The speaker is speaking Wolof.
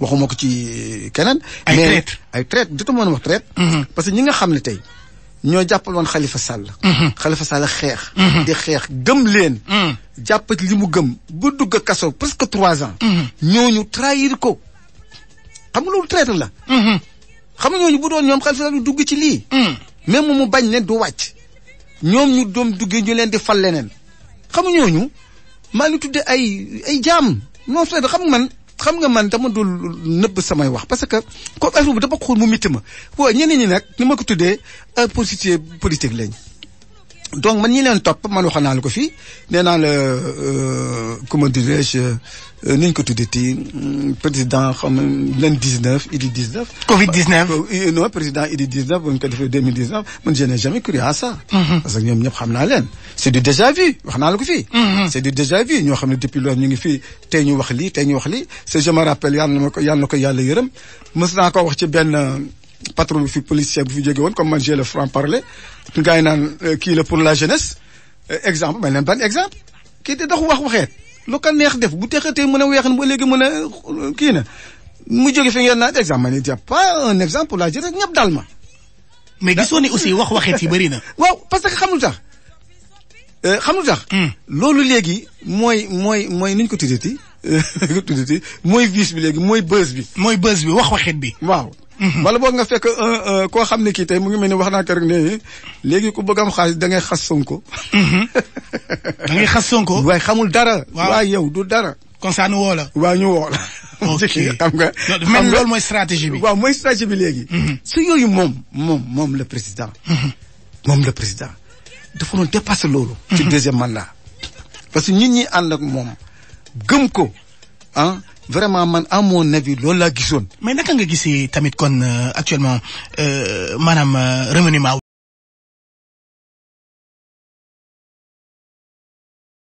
waxuma ko ci keneen. Ay mais traître. ay traite jotu mën a wax traite. parce que ñi nga xam ne tey ñoo jàppal woon Khalifa Sall. Khalifa Sall xeex. di xeex gëm leen. jàpp ci li mu gëm ba dugg kaso presque trois ans. ñooñu trahir ko xam nga loolu traite la. xam nga ñooñu bu doon ñoom Khalifa Sall du dugg ci lii. même mu bañ ne du wàcc. ñoom ñu doom duggee ñu leen di fal leneen. xam nga ñooñu maa ngi tuddee ay ay jaam non c'est xam nga man xam nga man dama dul nëbb samay wax parce que comme affaire bi dafa xool mu mitti ma waaw ñeneen ñi nag ni ma ko tuddee un politicien politique lañ. donc man ñi leen topp man waxoon naa la ko fii nee naa la euh, comment dirais-je euh, ni ñu ko tuddee ti président xam nga len 19 Idi 19. Covid 19. Euh, non président Idi 19 bu ñu ko defee 2019 man je n'ai jamais cru à ça. parce que ñoom ñëpp xam naa leen. c' est du déjà vu wax naa la ko fii. c' est du déjà vu ñoo xam ne depuis loolu ñu ngi fii tey ñu wax lii tey ñu wax lii c' est je me rappelle yàlla na ma ko yàlla na ko yàlla yërëm mës naa ko wax ci benn euh, patron bi fi policier bu fi jóge woon comme man j'ai le franc parler gars yi naan euh, kii la pour la jeunesse Euh, exemple may leen ban exemple kii di dox wax waxeet lu ko neex def bu texatee mën a weex na ba léegi mën a euh, kii na mu jóge fi ngeen naan exemple ma ne c'est pas un exemple pour la jeunesse ñëpp dal ma mais gisoo ni aussi wax waxeet yi bëri na. waaw parce que xam lu tax euh, xam lu tax loolu léegi mooy mooy mooy ni ñu ko tuddati ni ko tuddati mooy vice bi léegi mooy buzz bi mooy buzz bi wax waxeet bi. waaw wala boog nga fekk un un koo xam ne kii tey mu ngi mel ni wax naa ko rek ne léegi ku bëgg am xaalis da ngay xas Sonko da ngay xas Sonko. waaye xamul dara Waaw. waaye yow du dara kon saa nu woo la. waa ñu woo la ok xam nga mel xam nga loolu mooy stratégie bi. waaw mooy stratégie bi léegi su yooyu moom moom moom le président moom le président dafa doon dépasser loolu ci deuxième mandat parce que nit ñi ànd ak moom gëm ko ah vraiment man à mon avis loolu laa gisoon mais naka nga gisee tamit kon euh, actuellement euh, maanaam euh, remaniement